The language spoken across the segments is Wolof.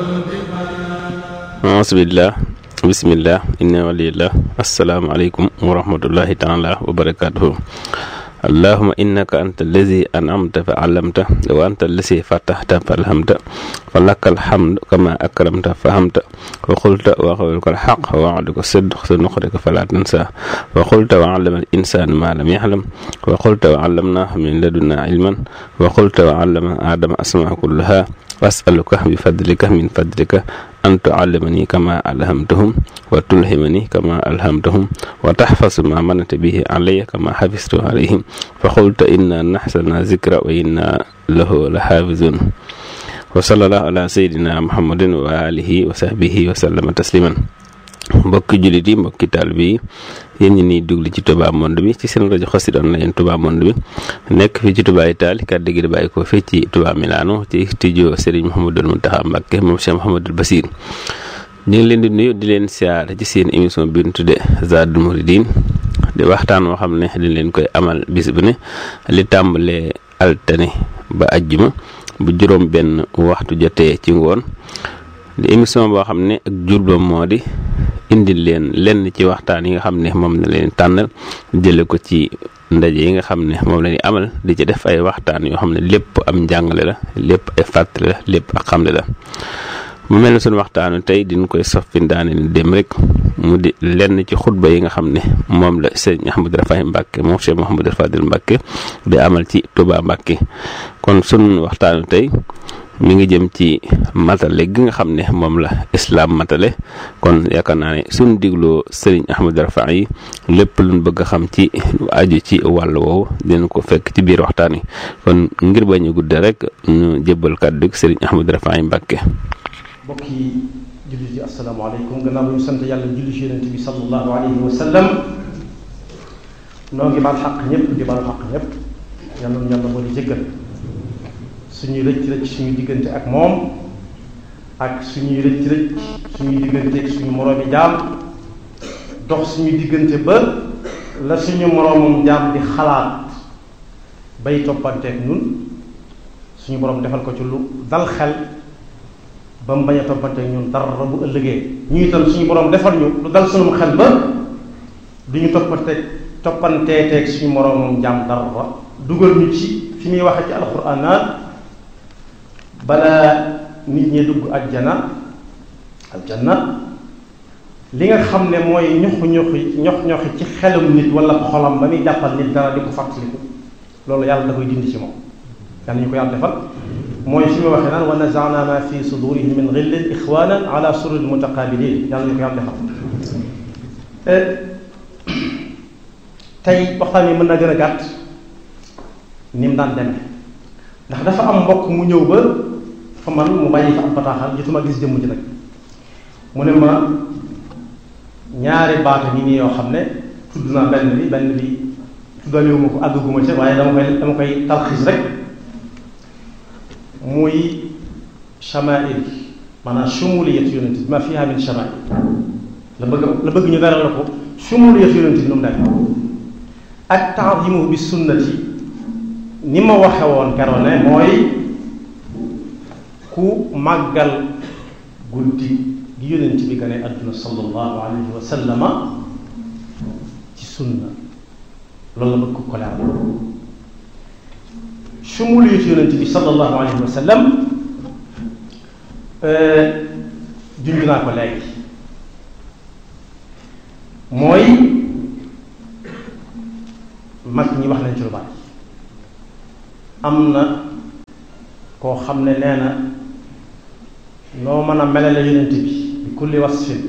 bismillah bismillah inna walillah asalaamaaleykum wa rahmatullahi taala wa barakatuhu allahuma innaka anta allazi an'amta fa allamta wa anta allazi fatahta fa alhamta fa laka alhamdu kama akramta fa hamta wa qulta wa qawluka alhaq wa wa'duka sidq sa nuqrika fala tansa wa qulta wa 'allama al-insana ma lam ya'lam wa qulta wa 'allamnahu min ladunna ilman wa qulta wa 'allama adama asma'a kullaha was'aluka bi fadlika min fadlika an tu'allimani kama alhamtahum wa tulhimani kama alhamtahum wa tahfazu ma manata bihi alayya kama hafiztu alayhim fa qulta inna nahsana zikra wa inna lahu la hafizun wa sallallahu ala sayyidina muhammadin wa alihi wa sahbihi wa sallama tasliman mbokki jullit yi mbokki taalibe yi yéen ñi niy dugli ci Touba Monde bi ci seen rajo Xassida Online Touba Monde bi nekk fii ci Touba Italie kàddu gi di bàyyi ko fii ci Touba Milano ci studio Serigne Mouhamadou Mountakha Mbacké moom Cheikh Mouhamadou Bassir ñu ngi leen di nuyu di leen siyaare ci seen émission bi ñu tuddee Zadul Mouridine di waxtaan woo xam ne dañ leen koy amal bis bu ne li tàmbalee altane ba ajjuma bu juróom benn waxtu jotee ci ngoon di émission boo xam ne ak jubloom moo di indil leen lenn ci waxtaan yi nga xam ne moom la leen tànnal jële ko ci ndaje yi nga xam ne moom la ñuy amal di ci def ay waxtaan yoo xam ne lépp am njàngale la lépp ay fàttali la lépp ak xamle la mu mel ne suñu waxtaanu tey diñ koy soppi daane ni dem rek mu di lenn ci xutba yi nga xam ne moom la sëriñ Ahmadou Rafahi Mbacke moom Cheikh Mouhamadou Fadil Mbacke di amal ci Touba Mbacke kon sunu waxtaanu tey mi ngi jëm ci matale gi nga xam ne moom la islam matale kon yaakaar naa ne suñ digloo sëriñ Ahmadou Rafahi yi lépp luñ bëgg a xam ci aju ci wàll woowu dinañ ko fekk ci biir waxtaan wi kon ngir bañ a gudde rek ñu jébbal kàddu gi sëriñ Ahmadou Rafahi Mbacke mbokk yi jullit yi asalaamaaleykum gannaaw bu ñu sant yàlla julli ci yonent bi sallallahu alayhi wa sallam noo ngi baal xaq ñëpp di baal xaq ñëpp yàlla na yàlla moo di jëggal suñuy rëcc rëcc suñu diggante ak moom ak suñuy rëcc rëcc suñuy diggante ak suñu moroomi jaam dox suñu diggante ba la suñu moroomum jaam di xalaat bay toppanteek ñun suñu borom defal ko ci lu dal xel ba mu bañ a toppanteek ñun dara bu ëllëgee ñu itam suñu borom defal ñu lu dal suñu xel ba duñu toppanteek toppanteeteeg suñu moroomum jaam dara dugal ñu ci fi muy waxe ci alxuraan naa balaa nit ñi dugg ajjana aljanna li nga xam ne mooy ñoxu ñoxi ñox ñoxi ci xelum nit wala xolam ba muy jàppal nit dara di ko fàttaliku loolu yàlla da koy dindi ci moom yàlla ñu ko yàlla defal mooy fi mu waxee naan wa nazana ma fi sudurihim min ghillin ixwanan ala sururin mutaqabilin yàlla ñu ko yàlla defal tey waxtaan yi mën na gën a gàtt ni mu daan demee ndax dafa am mbokk mu ñëw ba fa man mu bàyyi fa am bataaxal jotuma gis jëmm ji nag mu ne ma ñaari baata ngi nii yoo xam ne tudd naa benn bi benn bi tuddalewuma ko àggaguma ca waaye dama koy dama koy talxiis rek muy chamail maanaam shumuliyat yonent bi ma fiha min chamail la bëgg la bëgg ñu dara la ko shumuliyat yonent bi nu mu nekk ak ta'zimu bi sunnati ni ma waxe woon keroog ne mooy ku màggal guddi gi yonent bi gane àdduna sallallahu alayhi wa sallama ci sunna loolu la bëgg ko leeral shumuliyat yonent bi sallallahu alayhi wa sallam junj naa ko léegi mooy mag ñi wax nañ ci lu bari am na koo xam ne nee na noo mën a melale yonent bi bi kulli wasfin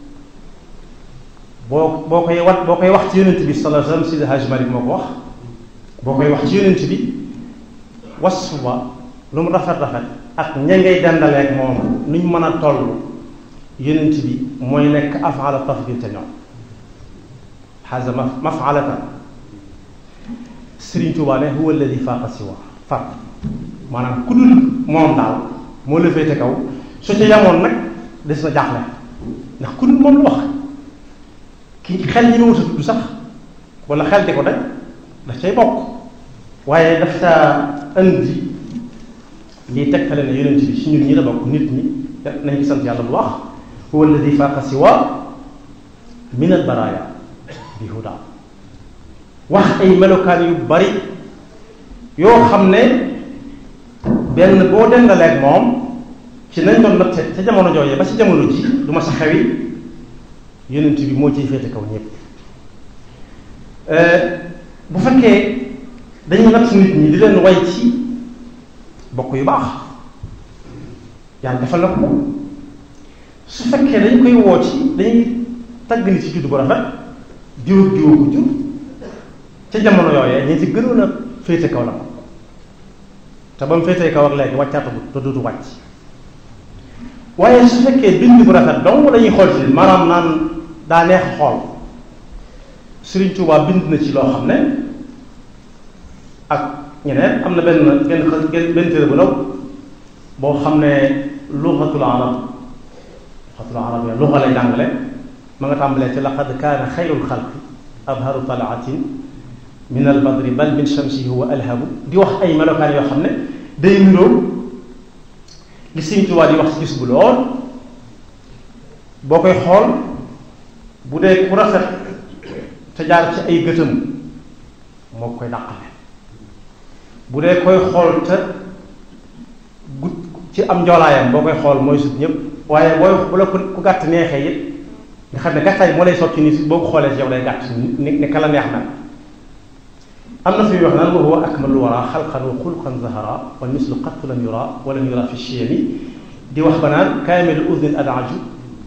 boo boo koy wat boo koy wax ci yonent bi sallallahu alayhi wasallam Sidi Hajj Malik moo ko wax boo koy wax ci yonent bi wasf ba lu mu rafet rafet ak ña ngay dendaleek moom nuñ mën a toll yonent bi mooy nekk afala tafdil te ñoom xaasa mafalatan Sëriñ Tuubaa ne huwa alladi faaqa siwa far maanaam ku dul moom daal moo la féete kaw su ca yamoon nag des na jaaxle ndax ku dul moom la wax ki xel ñi ma wut a tudd sax wala xel di ko daj daf cay bokk waaye daf saa indi lii tegtale ne yonent bi si ñun ñi la bokk nit ñi nañ ci sant yàlla bu wax huwa alladi faaqa siwa min al baraya bi huda wax ay melokaan yu bari yoo xam ne benn boo dendaleeg moom ci nañ doon natte ca jamono jooyee ba ci jamono ji du ma sa xewi yonent bi moo ciy féete kaw ñëpp bu fekkee dañuy natt nit ñi di leen way ci bokk yu baax yàlla defal na ko su fekkee dañ koy woo ci dañuy tagg nit ci juddu bu rafet diw ak diw ko jur ca jamono yooyee ñi ci gënoon a féete kaw la ko te ba mu féetee kaw ak léegi wàccaatagut te dutu wàcc waaye su fekkee bind bu rafet donc dañuy xool ci maanaam naan daa neex xool Sëriñ Tuubaa bind na ci loo xam ne ak ñeneen am na benn benn benn téere bu ndaw boo xam ne luxatul arab luxatul arab ya luxa lay jàngale ma nga tàmbalee ci laqad kaana xayrul xalqi abharu talaatin min al badri bal min shamsihi huwa alhabu di wax ay melokaan yoo xam ne day niroo li Sëriñ Tuubaa di wax ci gis bu lool boo koy xool bu dee ku rafet te jaar ci ay gëtëm moo koy dàqale bu dee koy xool te gut ci am njoolaayam boo koy xool mooy sut ñëpp waaye booy bu la ku gàtt neexee it nga xam ne gàttaay moo lay sotti ni si boo ko xoolee ci yow day gàtt ni ni ka la neex na am na fi wax naan wa huwa akmalu wara xalqan wa xulqan zahara wa mislu qattu lam yura wa lam yura fi chiyami di wax ba naan kaamilu udnin adaju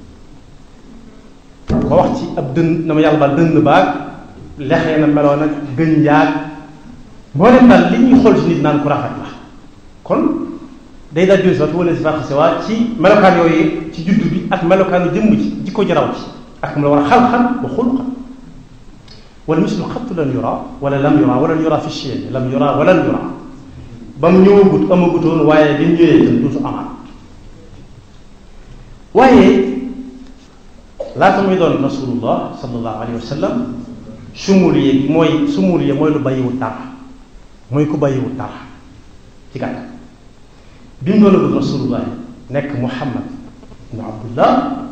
ko wax ci ab dënn na ma yàlla baal dënn baag lexee na meloo nag gën yaag moo dem daal li ñuy xool ci nit naan ku rafet la kon day daal jël si wala si fàq waa ci melokaan yooyu ci juddu bi ak melokaanu jëmm ci jikko jaraw ci ak mu la war a xalxan wa xulqan wala mislu xattu lan yura wala lam yura wala yura fi chien lam yura wala yura ba mu ñëwagut amagutoon waaye bi mu ñëwee itam duutu amaat waaye laata muy doon rasulullah sallallahu alayhi wa sallam sumuliye gi mooy sumuliye mooy lu bàyyiwut dara mooy ku bàyyiwut dara ci gàttal bi mu doon rasulullah nekk muhammad ibnu abdullah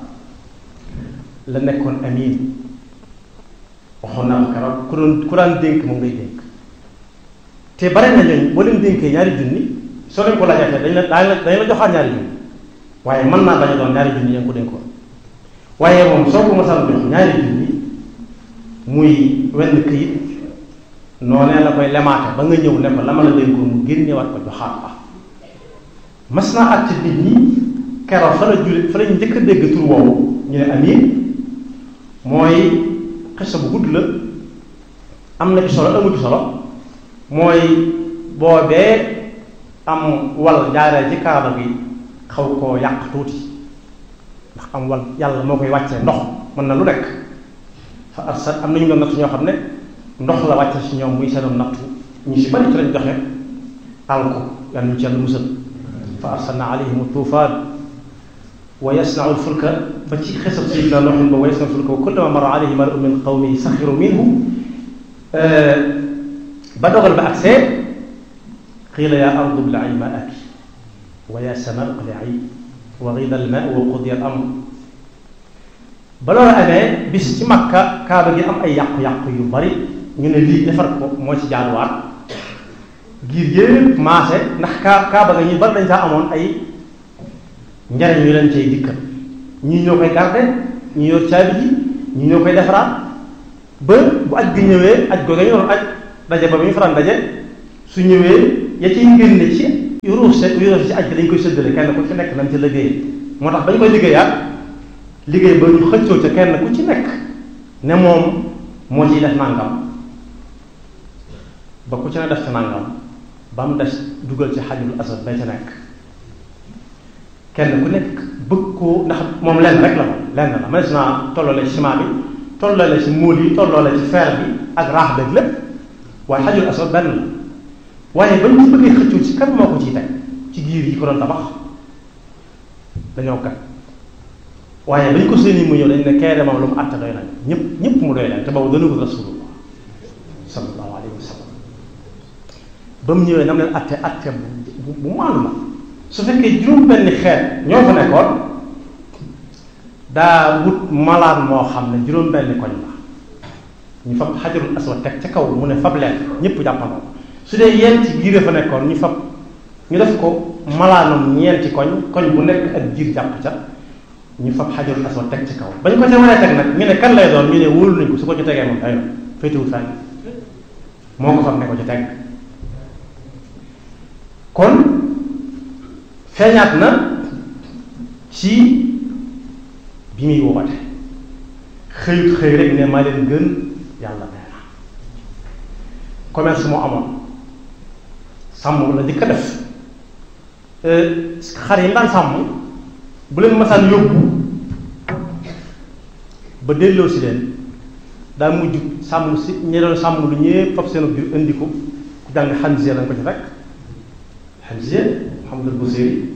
la nekkoon amin waxoon naa ko keroog ku doon ku daan dénk moom ngay dénk te bare na ñooñ boo leen dénkee ñaari junni soo leen ko laajaatee dañ la dañ la dañ la joxaat ñaari junni waaye mën naa bañ a doon ñaari junni yaa ngi ko dénkoon waaye moom soo ko masal jox ñaari junni muy wenn këyit noonee la koy lemaate ba nga ñëw ne ko la ma la dénkoon mu génnewaat ko joxaat la mas naa at ci nit ñi keroog fa la jule fa la njëkk a dégg tur woowu ñu ne amin mooy xisa bu gudd la am na ci solo amu ci solo mooy boobee am wal jaaree ci kaaba gi xaw koo yàq tuuti ndax am wal yàlla moo koy wàccee ndox mën na lu nekk fa arsal am nañu doon nattu ñoo xam ne ndox la wàcce ci ñoom muy seenoon nattu ñu si bari ci lañ joxe alko yàlla ñu ci yàlla musal fa arsalna alayhim tuufaan wa yasnau lfulka ba ci xesab sayidina Nuuhin ba wa yasnau lfulka wa kullama marra alayhi malau min qawmihi saxiru minhu ba dogal ba agsee qiila yaa ardu ibla'i maa'aki wa yaa samaa'u iqla'i wa ghida al-maa'u wa qudiya al-amr ba loolu amee bis ci Makka kaaba gi am ay yàqu-yàqu yu bari ñu ne lii defar ko moo ci jaaduwaat giir yépp maase ndax kaa kaaba ga ñu bari dañ saa amoon ay njariñ yu leen cay dikkal ñii ñoo koy garde ñi yor caabi ji ñii ñoo koy defaraat ba bu aj gi ñëwee aj googa ñu doon aj daje ba bu ñu faral daje su ñëwee ya ciy génne ci yuruuf se yuruuf ci aj gi dañ koy séddale kenn ku ci nekk nañ ci liggéey moo tax bañ koy liggéeyaat liggéey ba ñu xëccoo ca kenn ku ci nekk ne moom moo ciy def nangam ba ku ci ne def ca nangam ba mu des dugal ci xajul asad bay ca nekk kenn ku nekk bëgg koo ndax moom lenn rek la moom lenn la mënees naa tolloole ci ciment bi tolloole ci móol yi tolloole ci fer bi ak raax beeg lépp waaye xajul asad benn la waaye bañ ci bëggee xëccoo ci kan moo ko ciy teg ci giir yi ko doon tabax dañoo kat waaye bañ ko seeni mu ñëw dañ ne kee de moom lu mu àtte doy nañ ñëpp ñëpp mu doy nañ te boobu dana ko rasulullah sallallahu alayhi wa sallam ba mu ñëwee nam leen àtte àtte bu bu maanu la su fekkee juróom benn xeet ñoo fa nekkoon daa wut malaan moo xam ne juróom benn koñ la ñu fab xajarul aswad teg ca kaw mu ne fab leen ñëpp jàppandoo su dee yenti giir fa nekkoon ñu fab ñu def ko malaanum ñeenti koñ koñ bu nekk ak jiir jàpp ca ñu fab xajarul aswad teg ci kaw bañ ko ca waree teg nag ñu ne kan lay doon ñu ne wóolu nañ ko su ko ci tegee moom day doon féetewul fenn moo ko fab ne ko ci teg kon feeñaat na ci bi muy woote xëyut xëy rek ne maa leen gën yàlla nee na commerce moo amoon sàmm la di ko def xar yi daan sàmm bu leen masaan yóbbu ba delloo si leen daa mujj sàmm si ñi doon sàmm lu ñëpp fab seen biir indi ko ku jàng xanzee lañ ko ci fekk xanzee Muhammad Busiri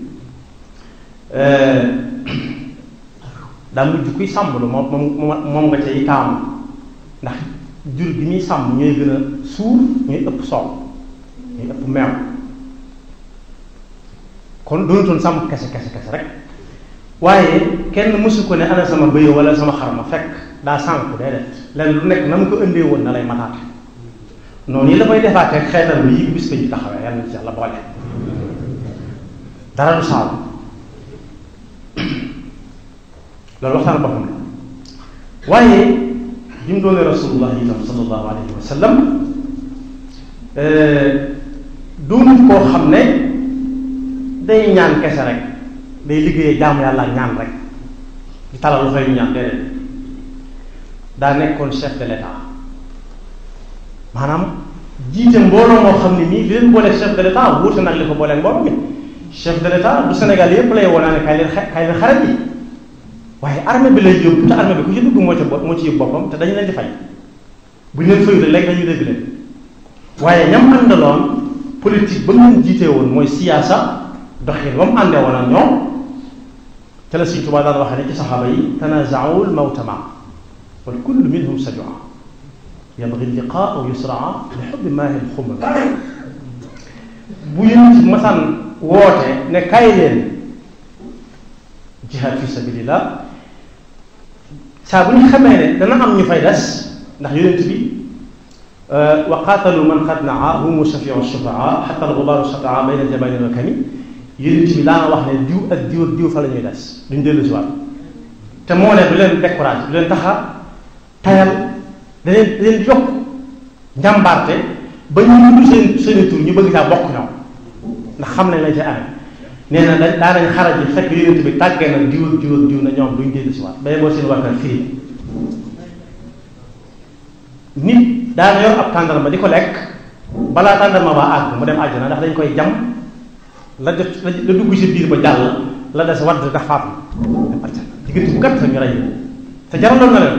daa mujj kuy sàmm lu moom moom moom nga cay taamu ndax jur gi muy sàmm ñooy gën a suur ñooy ëpp soow ñooy ëpp meew kon doonutoon sàmm kese kese kese rek waaye kenn mësu ko ne ana sama bëy wala sama xar ma fekk daa sànku déedéet lenn lu nekk na mu ko indee woon na lay mataate noonu yi la koy defaatee xeetal bi yi bis ko ji taxawee yàlla na ci yàlla boole dara du saabu loolu waxtaan boppam la waaye bi mu doonee rasulullah itam sallallahu alayhi wa sallam doonul koo xam ne day ñaan kese rek day liggéeyee jaamu yàlla ak ñaan rek di talal lu fay ñaan déedéet daa nekkoon chef de l'état maanaam jiite mbooloo moo xam ne nii li leen boole chef de l'état wuute nag li ko booleen mbooloo mi chef de l'état du Sénégal yépp lay wonaa ne kay leen kay leen xarat yi waaye armée bi lay yóbbu te armée bi ku ci dugg moo ci moo ci yóbbu boppam te dañu leen di fay bu ñu leen fayu rek léegi dañuy dégg leen waaye ñam àndaloon politique ba mu jiitee woon mooy siyaasa doxin ba mu àndee woon ak ñoom te la Sëriñ Tuubaa daan waxee ne ci saxaaba yi tanazaawul mawta ma wal kullu minhum sajua yabgi liqaa aw yusraa li xubbi maahil xumr bu yéen ci masaan woote ne kaay leen jihaad fi sabilillah saa bu ñu xamee ne dana am ñu fay des ndax yonent bi wa qaatalu man qad naa humu shafiu shufaa xata algubaaru shataa bayna jabalin wa kami yonent bi daana wax ne diw ak diw ak diw fa la ñuy des duñ dellu si waat te moo ne du leen découragé du leen taxa tayal da leen da leen yokk njàmbaarte ba ñu tudd seen seen tur ñu bëgg saa bokk ñoom ndax xam nañ lañ ca amee nee na dañ daa nañ xaraj yi fekk yonent bi tàggee na diw ak diw ak diw na ñoom duñ dellu si waat bay boo seen wàkkat fii nit daana yor ab tàndarma di ko lekk balaa tàndarma ba àgg mu dem àjjana ndax dañ koy jam la def la dugg si biir ba jàll la des wadd ndax faatu dem àjjana diggante bu gàtt ñu rey te jaraloon na leen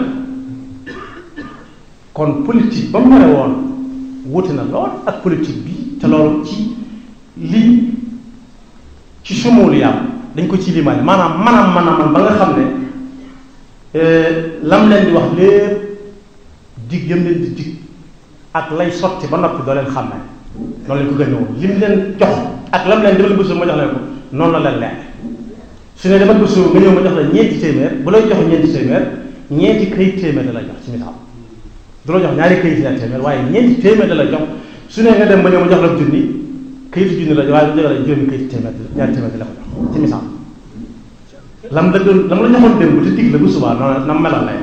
kon politique ba mu mare woon wuute na lool ak politique bi te loolu ci lii ci sumulu yàlla dañ ko ci limaale maanaam manam manam ba nga xam ne lam leen di wax lépp dig yëm leen di dig ak lay sotti ba noppi doo leen xam ne noonu lañ ko gën a woon lim leen jox ak lam leen demal bësul ma jox leen ko noonu la leen leer su ne demal bësul nga ñëw ma jox la ñeenti téeméer bu lay jox ñeenti téeméer ñeenti këyit téeméer da la jox ci misaal du la jox ñaari këyit la téeméer waaye ñeenti téeméer da la jox su ne nga dem ba ñëw ma jox la junni këyitu junni la jox waaye bu jox la juróomi këyit téeméer ñaari téeméer da la ko jox ci misaal lam la doon lam la joxoon démb te dig la bu subaa noonu na melal lay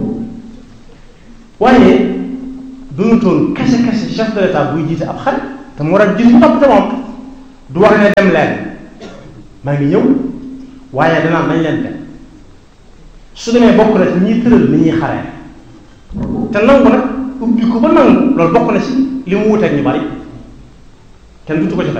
waaye dunutoon kese kese chef de l'état buy jiite ab xare te mu war a jiitu topp te moom du wax ne dem leen maa ngi ñëw waaye danaa nañ leen dem su demee bokk na ci ñuy tëral ni ñuy xaree te nangu nag ubbi ko ba nangu loolu bokk na ci li mu wuteeg ñu bari kenn dutu ko ci